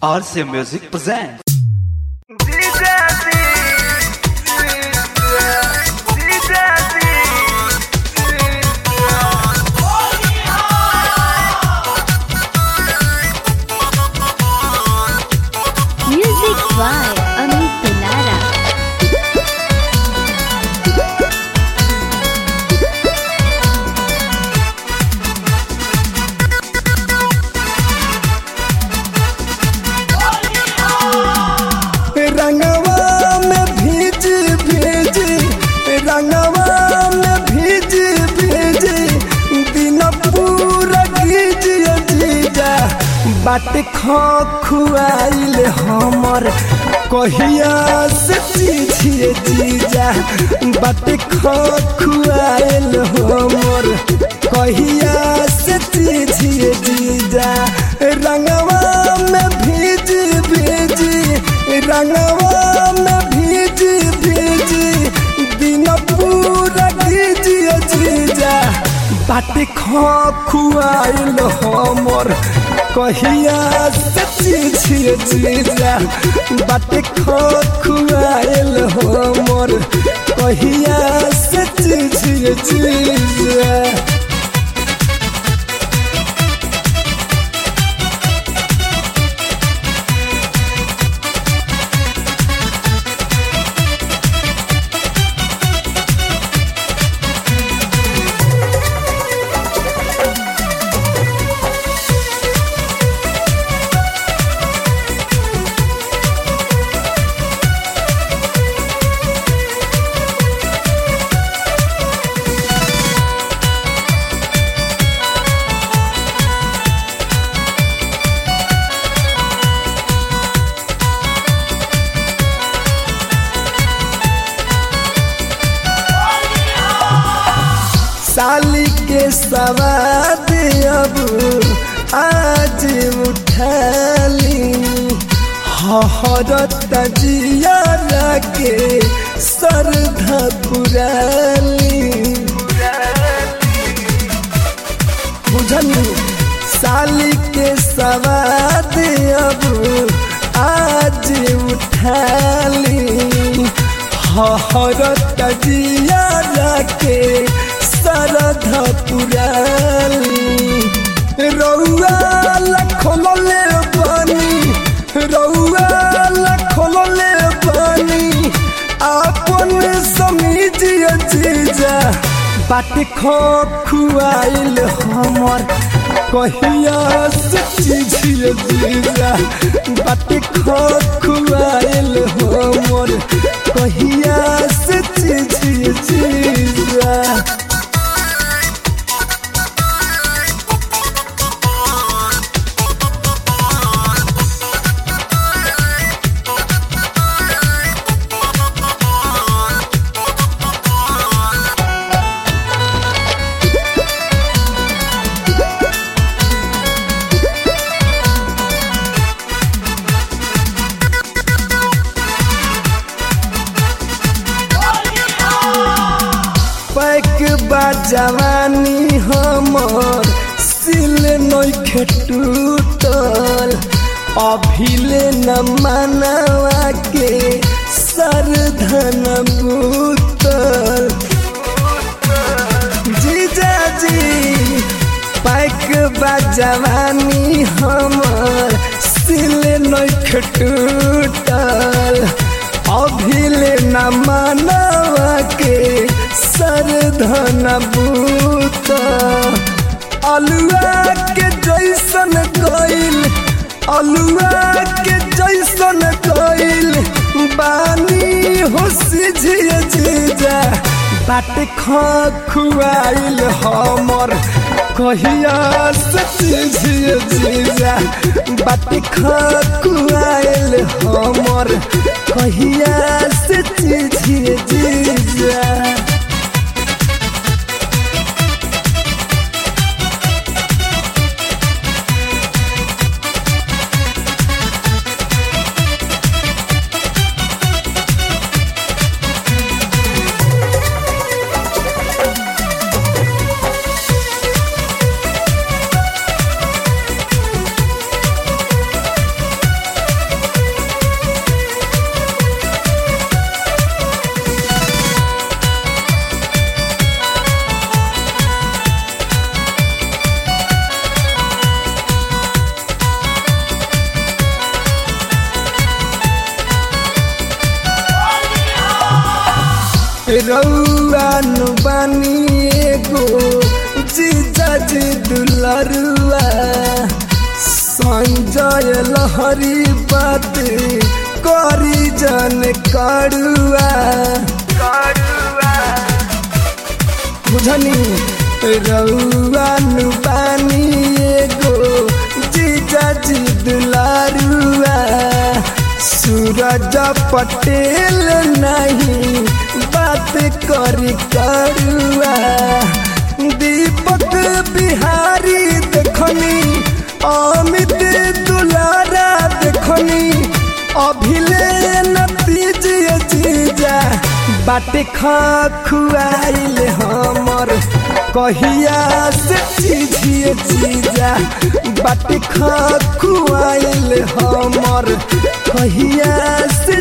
RC Music presents. Music by Amit Pilara. रंगवा में भीज भीज रंगवा में भीज भीज दिन पूरा गीज जीजा बाट खो खुआइल हमर कहिया से चीझिए जीजा बाट खो खुआइल हमर कहिया से चीझिए जीजा रंगवा में भीज भीज रंगवा में भीज भीज दिन पूरा भीज जीजा बाट खो खुआइल हमर कहिया से चीझिए जीजा बाट खो खुआइल हमर कहिया से चीझिए जीजा साली के सवाद अब आज उठाली हरत जिया के सरधा पुराली बुझनी साली के सवाद अब आज उठाली हरत जिया के सरधा पुराली रौआ लखोले बनी रौआ लखोले बनी आपन समीजिए जीजा बाट खो खुआइल हमर कहिया से चीझिए जीजा बाट खो खुआइल हमर कहिया से चीझिए जीजा पैक बा जवानी हमर सिल नइखे टूटल अभिले न मनवा के सरधन बूतल जीजा जी पैक बा जवानी हमर सिल नइखे टूटल अभिले न मनवा के सरधन बूत अलुआ के जैसन गइल अलुआ के जैसन गइल बानी हो सिझिए जीजा बाट खो खुआइल हमर कहिया से सिझिए जीजा बाट खो खुआइल हमर कहिया से सिझिए जीजा रउआ नु बानी एगो जीजा जी दुलरुआ संजय लहरी बात करी जन करुआ बुझनी रउआ नु बानी एगो जीजा जी दुलारुआ सूरज पटेल नहीं बात करी करुआ दीपक बिहारी देखनी अमित दुलारा देखनी अभिले नतीजे जीजा बाटे खा खुआइल हमर कहिया से चीजिए चीजा बाटे खा खुआइल हमर कहिया से